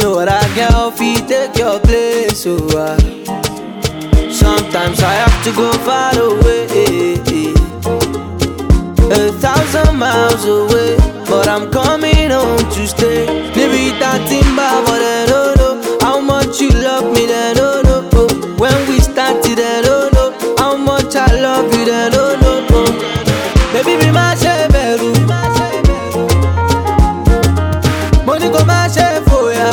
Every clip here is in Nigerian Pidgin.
no other girl fit take your place, oh ah. Sometimes I have to go far away, a thousand miles away, but I'm coming home to stay. Maybe that timber, but I don't know how much you love me, then no no. Oh. When we started, I don't know how much I love you, then no no. Oh. Baby, be my sheberu. Money go my chef for ya.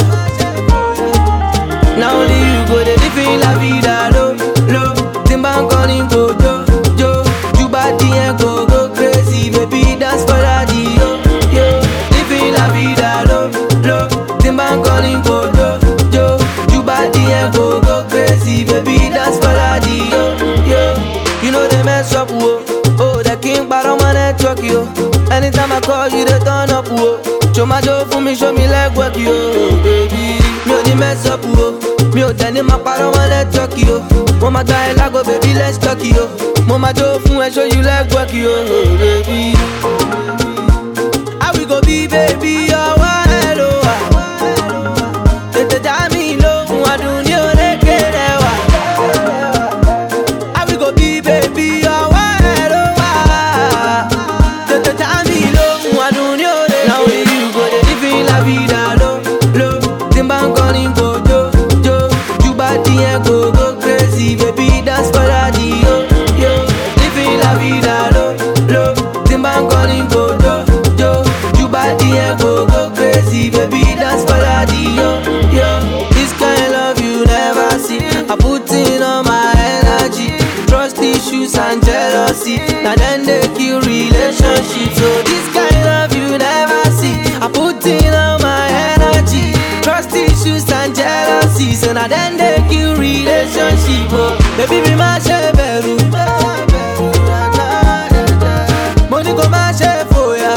Now only you go the living la vida lo lo. Timba calling go jo jo. You body and go go crazy, baby dance for daddy yo yo. Living la vida lo lo. Timba calling go jo jo. You body and go go crazy, baby dance for daddy yo yo. You know they mess up wo. Oh, the king but on my network yo. Anytime I call you, they turn up wo. Show my joe for me, show me leg work yo, baby. Mi ò ní mess up wo. Mi ò tẹ̀ ní máa parọ́ wọn network yo. Mo máa gba ẹ lágbo, baby, let's talk yo. Mo máa jó fún ẹ, show you leg work yo, baby. How we go be, baby? Ọwọ́ ẹ ló wà. Tètè dá mi lóhùn, adùn ní orékè rẹ̀ wà. How we go be, baby? Ọwọ́ ẹ ló wà. Tètè dá mi lóhùn, adùn ní orékè. Now only you go dey live in la vida lo lo. Tí n bá ń kọrin kò jó jó. Ju bá díẹ̀ kò go crazy, baby dance for daddy yo yo. Live in la vida lo lo. Tí n bá ń kọrin kò jó jó. Ju bá díẹ̀ kò go crazy, baby dance for daddy yo yo. This kind love you never see. I put in all my energy. Trust issues and jealousy. Now then they kill relationships. So this kind love you never see. I put in all my energy. Trust issues and jealousy. So now then they kill relationship. Oh, baby, be my sheberu. Money go my chef for ya.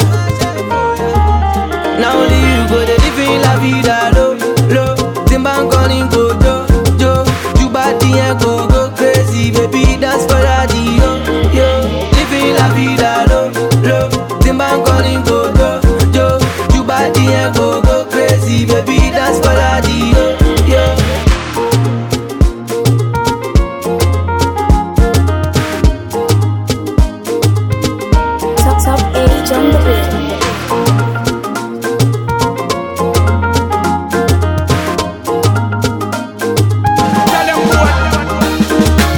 Now only you go the live in la vida lo lo. Timba calling go jo jo. You body and go go crazy, baby dance for daddy yo yo. Live in la vida lo lo. Timba calling go jo jo. You body and go go crazy, baby dance for daddy yo yo. Top Top Age on the beat. Tell them what.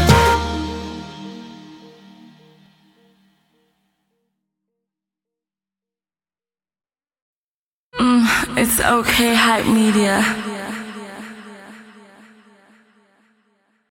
It's okay, hype media.